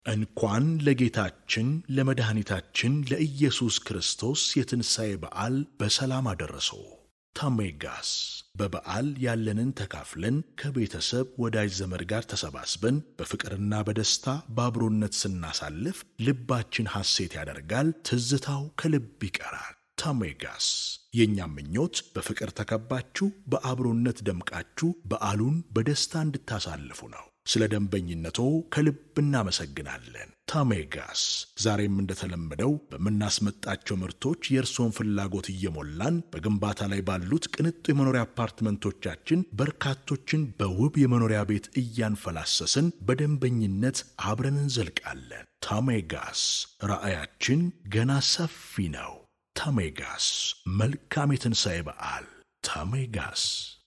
እንኳን ለጌታችን ለመድኃኒታችን ለኢየሱስ ክርስቶስ የትንሣኤ በዓል በሰላም አደረሰው። ታሜጋስ በበዓል ያለንን ተካፍለን ከቤተሰብ ወዳጅ ዘመድ ጋር ተሰባስበን በፍቅርና በደስታ በአብሮነት ስናሳልፍ ልባችን ሐሴት ያደርጋል፣ ትዝታው ከልብ ይቀራል። ታሜጋስ የእኛም ምኞት በፍቅር ተከባችሁ በአብሮነት ደምቃችሁ በዓሉን በደስታ እንድታሳልፉ ነው። ስለ ደንበኝነቶ ከልብ እናመሰግናለን። ታሜጋስ ዛሬም እንደተለመደው በምናስመጣቸው ምርቶች የእርስዎን ፍላጎት እየሞላን በግንባታ ላይ ባሉት ቅንጡ የመኖሪያ አፓርትመንቶቻችን በርካቶችን በውብ የመኖሪያ ቤት እያንፈላሰስን በደንበኝነት አብረን እንዘልቃለን። ታሜጋስ ራዕያችን ገና ሰፊ ነው። ታሜጋስ መልካም የትንሣኤ በዓል። ታሜጋስ